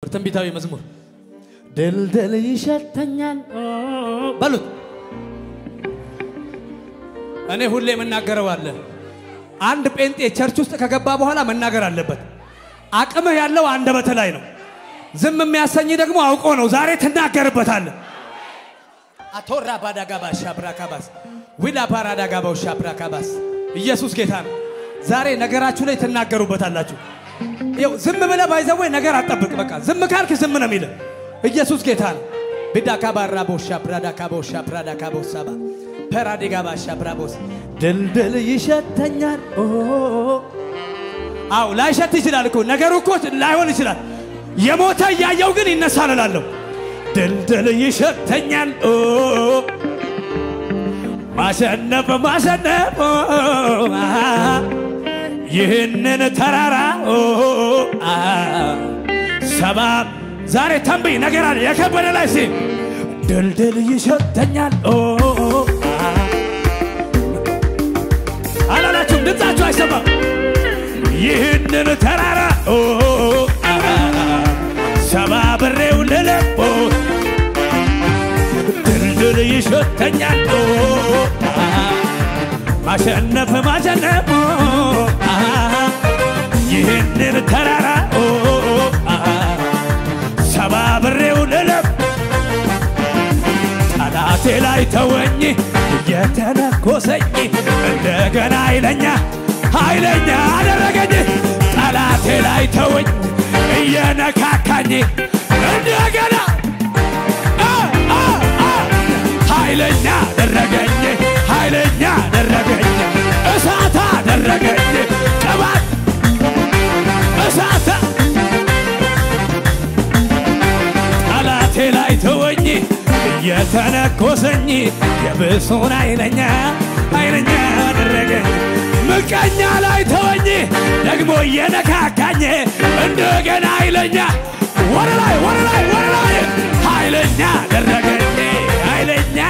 በትንቢታዊ መዝሙር ድልድል ይሸተኛል በሉት። እኔ ሁሌ የምናገረው አለ። አንድ ጴንጤ ቸርች ውስጥ ከገባ በኋላ መናገር አለበት። አቅምህ ያለው አንደበት ላይ ነው። ዝም የሚያሰኝ ደግሞ አውቆ ነው። ዛሬ ትናገርበታለህ። አቶራ ባዳጋባ ሻብራካባስ ዊላ ፓራዳጋባው ሻብራካባስ ኢየሱስ ጌታ ነው። ዛሬ ነገራችሁ ላይ ትናገሩበታላችሁ። ይኸው ዝም ብለህ ባይዘወይ ነገር አጠብቅ። በቃ ዝም ካልክ ዝም ነው የሚልህ። ኢየሱስ ጌታ ነው። ቢዳካባራ ቦሻ ብራዳካ ቦሻ ብራዳካ ቦሳባ ፐራዲጋባ ሻብራቦስ ድልድል ይሸተኛል። ኦ አው ላይሸት ይችላል እኮ ነገሩ እኮ ላይሆን ይችላል። የሞተ እያየው ግን ይነሳል እላለሁ። ድልድል ይሸተኛል። ኦ ማሸነፍ ማሸነፍ ኦ አ ይህንን ተራራ ኦ አ ሰባብ ዛሬ ተንብይ ነገር አለ የከበደ ላይ ሲ ድልድል ይሸተኛል ኦ አ አላላችሁም? ድምፃችሁ አይሰማም። ይህንን ተራራ ኦ አ ሰባብሬው ልለቦ ድልድል ይሸተኛል ኦ አ ማሸነፍ ማሸነፍ ኦ አ ይህንን ተራራ ኦ አ ሰባብሬው ልለብ ጠላቴ ላይ ተወኝ እየተነኮሰኝ እንደገና ኃይለኛ ኃይለኛ አደረገኝ ጠላቴ ላይ ተወኝ እየነካካኝ እንደገና አ አ አ ኃይለኛ አደረገኝ ኃይለኛ አደረገኝ እሳት አደረገኝ ቅባት እሳት ጠላቴ ላይ ተወኝ እየተነኮሰኝ የብሱን ኃይለኛ ኃይለኛ አደረገኝ ምቀኛ ላይ ተወኝ ደግሞ እየነካካኝ እንደገና ኃይለኛ ወደ ላይ ወደ ላይ ወደ ላይ ኃይለኛ አደረገኝ ኃይለኛ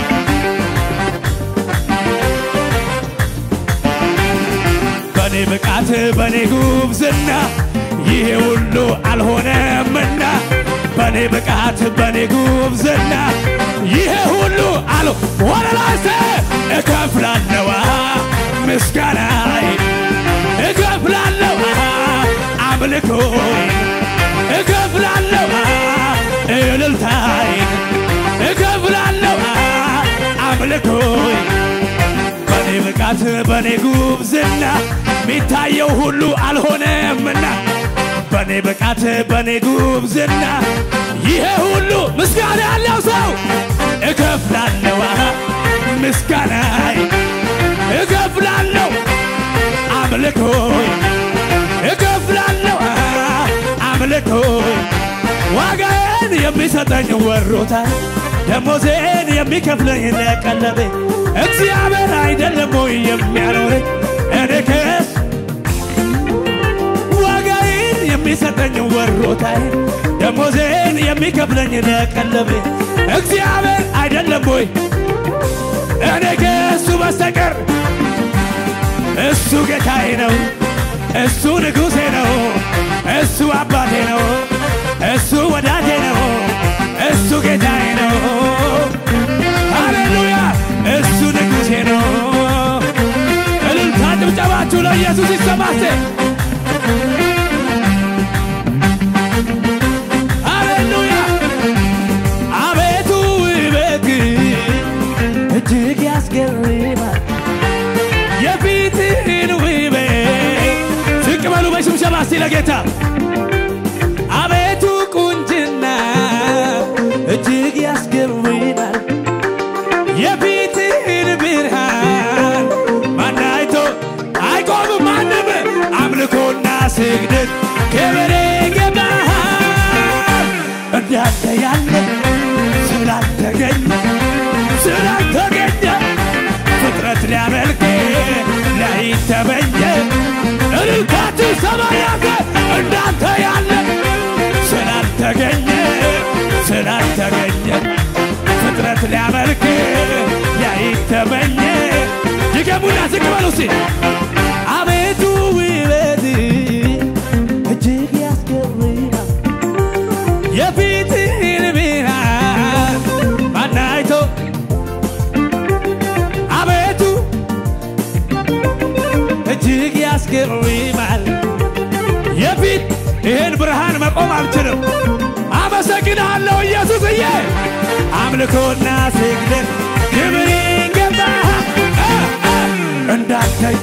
በኔ ብቃት በኔ ጉብዝና ይሄ ሁሉ አልሆነምና በኔ ብቃት በኔ ጉብዝና ይሄ ሁሉ አሎ ወደ ላይ ሰ እከፍላለዋ ምስጋናይ እከፍላለዋ አምልኮይ እከፍላለዋ እልልታይ እከፍላለዋ አምልኮይ በኔ ብቃት በኔ ጉብዝና የሚታየው ሁሉ አልሆነምና በኔ ብቃት በኔ ጉብዝና ይሄ ሁሉ ምስጋና ያለው ሰው እከፍላለዋ ምስጋናይ እከፍላለሁ አምልኮይ እከፍላለሁ አምልኮይ ዋጋዬን የሚሰጠኝ ወሮታል ደሞዜን የሚከፍለኝ ለቀለቤ እግዚአብሔር አይደለም ወይ የሚያኖረኝ እኔ ከስ ዋጋዬን የሚሰጠኝ ወሮታል ደሞዜን የሚከፍለኝ ለቀለቤ እግዚአብሔር አይደለም ወይ እኔ ከእሱ በስተቀር እሱ ጌታዬ ነው፣ እሱ ንጉሴ ነው፣ እሱ አባቴ ነው፣ እሱ ወዳጄ ነው፣ እሱ ጌታዬ ነው። ሃሌሉያ! እሱ ንጉሴ ነው። እልልታ ጭብጨባችሁ ለኢየሱስ ይሰማሴ ሃሌሉያ! አቤቱ ውበት እጅግ ያስገርማል የፊትህን ውበት ዝቅ በሉ በሽምሸባ እስቲ ለጌታ አቤቱ ቁንጅና እጅግ ያስገርማል የፊትህን ብርሃን ማናይቶ አይቆምም ማንም አምልኮና ስግደት ክብር ይገባሃል እንዳንተ ያለ ስላልተገኘ ስላልተገኘ ፍጥረት ሊያመልክ ላይተበኘ እልልታችሁ ሰማያት እንዳንተ ያለ ስላልተገኘ ስላልተገኘ ፍጥረት ሊያመልክ ላይተበኘ ድገሙና ዝቅ በሉ እስቲ አቤቱ ውበት እጅግ ያስገርማል የፊትህን ብርሃን ማን አይቶ አቤቱ እጅግ ያስገርማል። የፊት ይህን ብርሃን መቆም አልችልም። አመሰግንሃለሁ ኢየሱስዬ። አምልኮና ስግደት ክብር ይገባሃል እንዳንተይ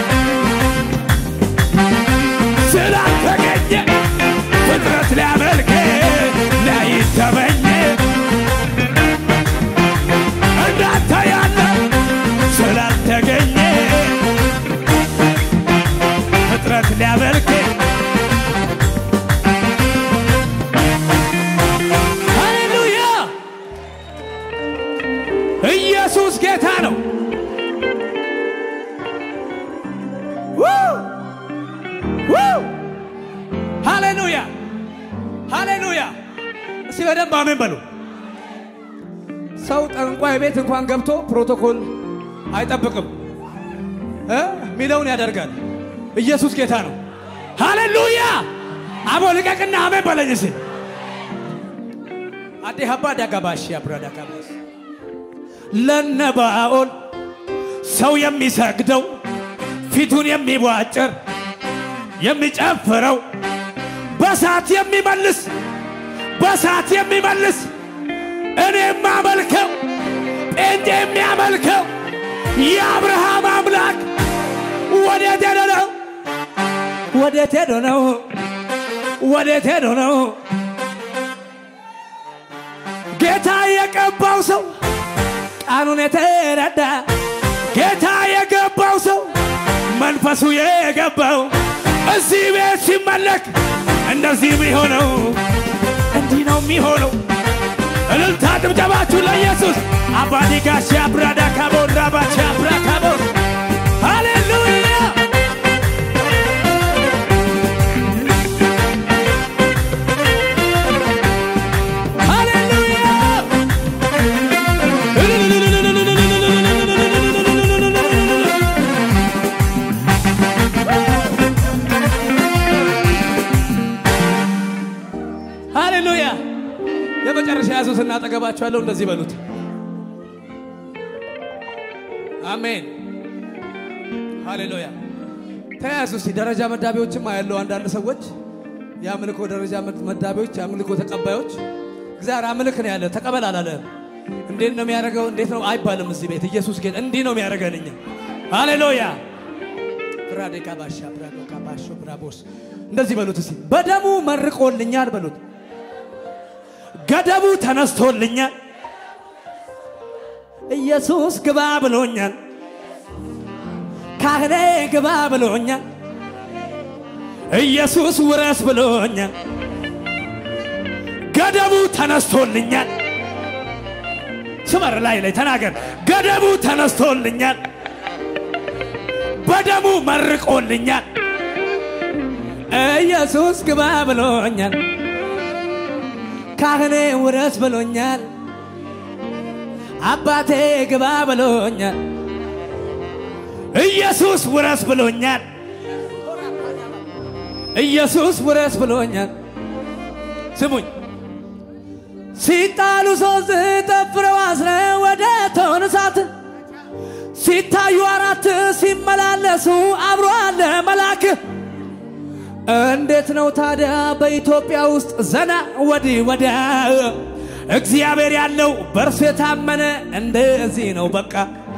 ስላልተገኘ ፍጥረት ሊያመልክ ላይተመኝ እንዳንተ ያለ ስላልተገኘ ፍጥረት ሊያመልክ ሃሌሉያ ኢየሱስ ጌታ ነው። ው! ው! ሃሌሉያ ሃሌሉያ። እስቲ በደንብ አሜን በሉ። ሰው ጠንቋይ ቤት እንኳን ገብቶ ፕሮቶኮል አይጠብቅም እ ሚለውን ያደርጋል። ኢየሱስ ጌታ ነው። ሃሌሉያ አቦ ልቀቅና አሜን በለኝ እስቲ አዴ ሀባ ዳጋባሽ አብራዳ ጋባስ ለነባኦል ሰው የሚሰግደው ፊቱን የሚቧጭር የሚጨፍረው በሳት የሚመልስ በሳት የሚመልስ እኔ የማመልከው ጴንጤ የሚያመልከው የአብርሃም አምላክ ወዴት ሄዶ ነው? ወዴት ሄዶ ነው? ወዴት ሄዶ ነው? ጌታ የቀባው ሰው ቃሉን የተረዳ ጌታ የገባው ሰው መንፈሱ የገባው እዚህ ቤት ሲመለክ እንደዚህ የሚሆነው እንዲህ ነው የሚሆነው። እልልታ ድብደባችሁ ለኢየሱስ አባዲ ጋሻ ብራዳ ካቦን ራባቻ ብራ ካቦን ሃሌሉያ ሃሌሉያ ሃሌሉያ የመጨረሻ ያዙትና አጠገባችኋለሁ እንደዚህ በሉት አሜን ሃሌሉያ ተያያዙ እስቲ ደረጃ መዳቢዎችም ያለው አንዳንድ ሰዎች የአምልኮ ደረጃ መዳቢዎች የአምልኮ ተቀባዮች እግዚአብሔር አምልክ ነው ያለ ተቀበል አላለህም እንዴት ነው የሚያደርገው እንዴት ነው አይባልም እዚህ ቤት ኢየሱስ ጌታ እንዲህ ነው የሚያደርገን እኛ ሃሌሉያ ብራዴ ካባሻ ብራዶ ካባሾ ብራቦስ እንደዚህ በሉት እስቲ በደሙ መርቆልኛል በሉት ገደቡ ተነስቶልኛል ኢየሱስ ግባ ብሎኛል ካህኔ ግባ ብሎኛል ኢየሱስ ውረስ ብሎኛል ገደቡ ተነስቶልኛል ስመር ላይ ላይ ተናገር ገደቡ ተነስቶልኛል በደሙ መርቆልኛል ኢየሱስ ግባ ብሎኛል ካህኔ ውረስ ብሎኛል አባቴ ግባ ብሎኛል ኢየሱስ ውረስ ብሎኛል ኢየሱስ ውረስ ብሎኛል ስሙኝ ሲጣሉ ሶስት ጠፍረው አስረው ወደ እቶነ እሳት ሲታዩ አራት ሲመላለሱ አብሮ አለ መልአክ እንዴት ነው ታዲያ በኢትዮጵያ ውስጥ ዘና ወዲህ ወዲያ እግዚአብሔር ያለው በእርሱ የታመነ እንደዚህ ነው በቃ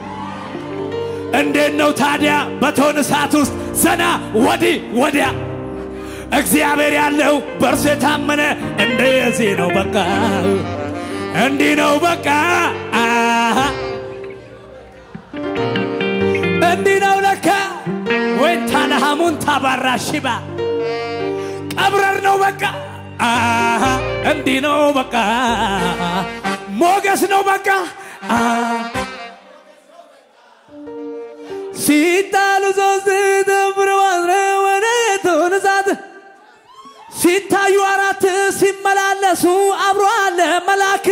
እንዴት ነው ታዲያ በእቶነ እሳት ውስጥ ዘና ወዲህ ወዲያ እግዚአብሔር ያለው በእርሱ የታመነ እንደዚህ ነው በቃ እንዲህ ነው በቃ አሃ እንዲህ ነው ለካ ወይ ታለሃሙን ታባራ ሽባ ቀብረር ነው በቃ አሃ እንዲህ ነው በቃ ሞገስ ነው በቃ ሲጣሉ ሶስት ተብረው አስረው ወደ እቶነ እሳት ሲታዩ አራት ሲመላለሱ አብሮ አለ መልአክ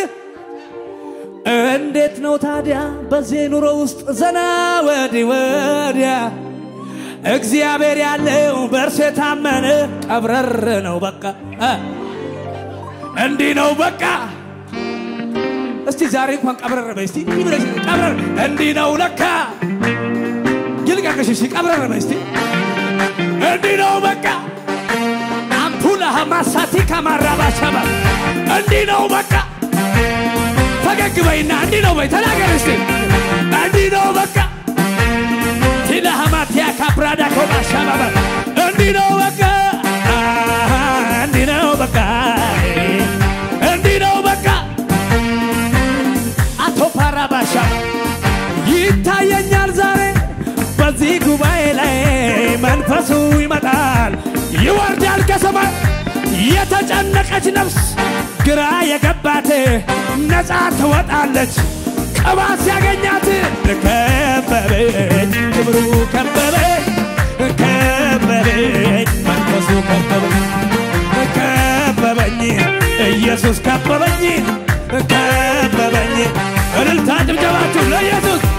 እንዴት ነው ታዲያ በዚህ ኑሮ ውስጥ ዘና ወዲህ ወዲያ እግዚአብሔር ያለው በእርሱ የታመነ ቀብረር ነው በቃ እንዲህ ነው በቃ እስቲ ዛሬ እንኳን ቀብረር በይ እስቲ እንዲህ ብለሽ ቀብረር እንዲህ ነው ለካ ይልቀቅሽ እሺ ቀብረር በይ እስቲ እንዲህ ነው በቃ አምፑላ ማሳቲ ከማራባሻባ እንዲህ ነው በቃ ፈገግ በይና እንዲህ ነው በይ ተናገር እስቲ እንዲህ ነው በቃ ቲላሃማቲያ ካፕራዳ ኮባሻባባ እንዲህ ነው በቃ እንዲህ ነው በቃ እንዲህ ነው በቃ አቶ ፓራባሻ ይታየኛል ዛሬ በዚህ ጉባኤ ላይ መንፈሱ ይመጣል ይወርዳል ከሰማይ የተጨነቀች ነፍስ ግራ የገባት ነፃ ትወጣለች ቅባት ሲያገኛት ከበበኝ ክብሩ ከበበኝ ከበበኝ መንፈሱ ከበበኝ ከበበኝ ኢየሱስ ከበበኝ ከበበኝ እልልታ ጭብጨባችሁ ለኢየሱስ